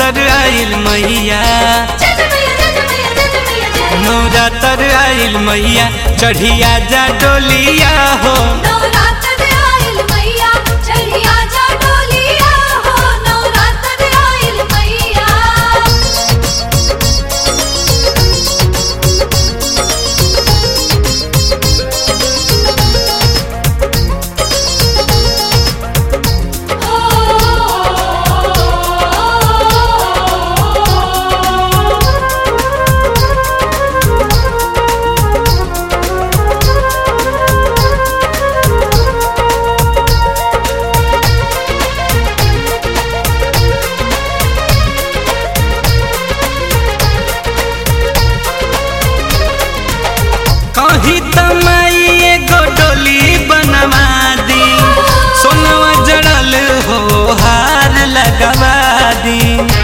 नवरात्र आइल मैया जय जय मैया जय जय मैया जय जय मैया जय नवरात्र आइल मैया चढ़िया जा डोलिया हो नवरात्र आइल मैया चढ़िया जा डोलिया हो नवरात्र आइल मैया कहीं तमाई एगो डोली बनवा दी सोनवा जड़ल हो हार लगवा दी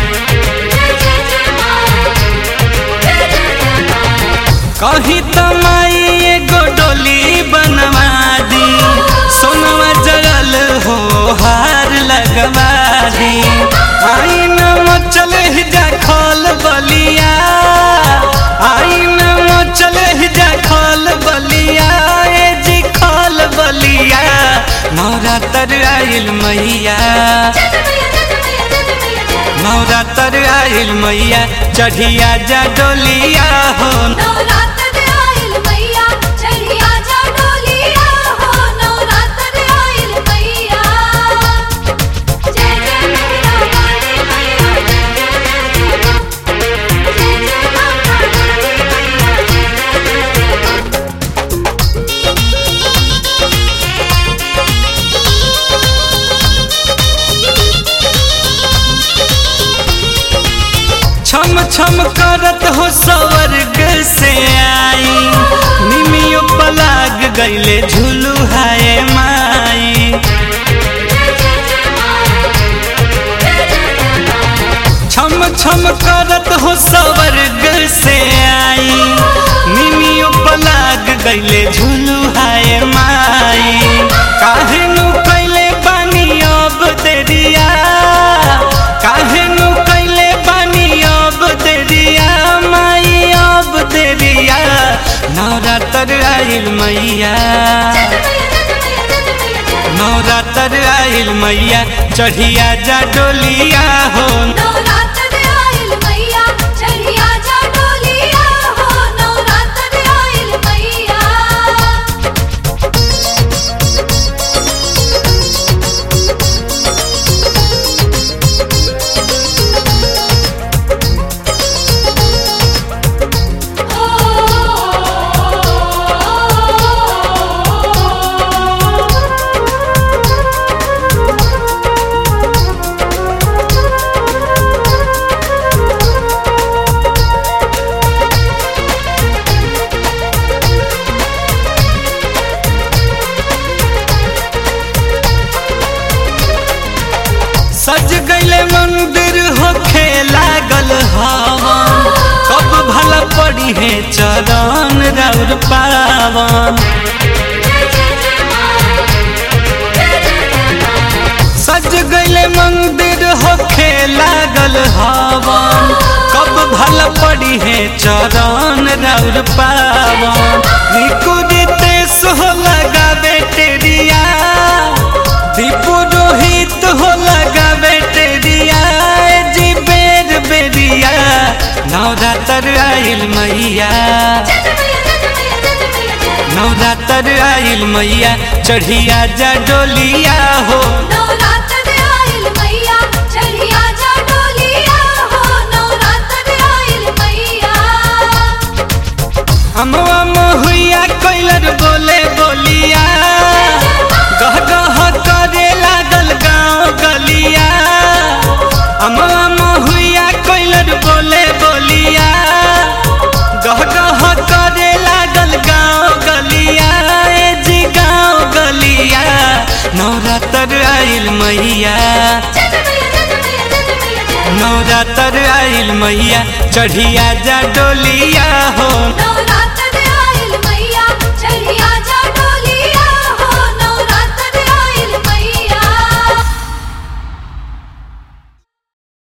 कहीं तमाई एगो डोली बनवा दी सोनवा जड़ल हो हार लगवा दी आई न चल जा खोल बलिया आई न चल जा खोल बलिया ए जी खोल बलिया नवरात्र आइल मैया नवरात्र आइल मैया चढ़िया जा डोलिया हो नवरात्र आइल मैया चढ़िया जा डोलिया हो नवरात्र आइल मैया जय जय मैया काली मैया जय जय जय जय जय जय माता काली मैया जय जय जय जय छम छम करत हो स्वर्ग से आई निमियो पलाग गईले झुलू हाय माई छम छम करत हो स्वर्ग से आई निमियो पलाग गईले झुलू हाय माई काहे नु कैले बानी अब देरिया काहे नु कैले बानी अब देरिया माई अब देरिया नवरात्र आइल मैया नवरात्र आइल मैया चढ़िया जा डोलिया हो नवरात्र आइल मैया चढ़िया जा डोलिया हो नवरात्र आइल मैया सज गईले मंदिर होखे लागल हवन कब भला पड़ी है चरण रौर पावन सज गईले मंदिर होखे लागल हवन कब भला पड़ी है चरण रौर पावन निकुदितेश हो लगावे टेरिया दीपू रोहित हो लगावे टेरिया ए जी बेर बेरिया नवरात्र आइल मैया नवरात्र आइल मैया चढ़िया जा डोलिया हो नवरात्र आइल मैया चढ़िया जा डोलिया हो नवरात्र आइल मैया हमवा महुआ कैलर बोले बोलिया गह गह करे लागल गाँव गलिया हमवा महुआ कैलर बोले बोलिया गह गह करे लागल गाँव गलिया ए जी गाँव गलिया नवरात्र आइल मैया नवरात्र आइल मैया चढ़िया जा डोलिया हो नवरात्र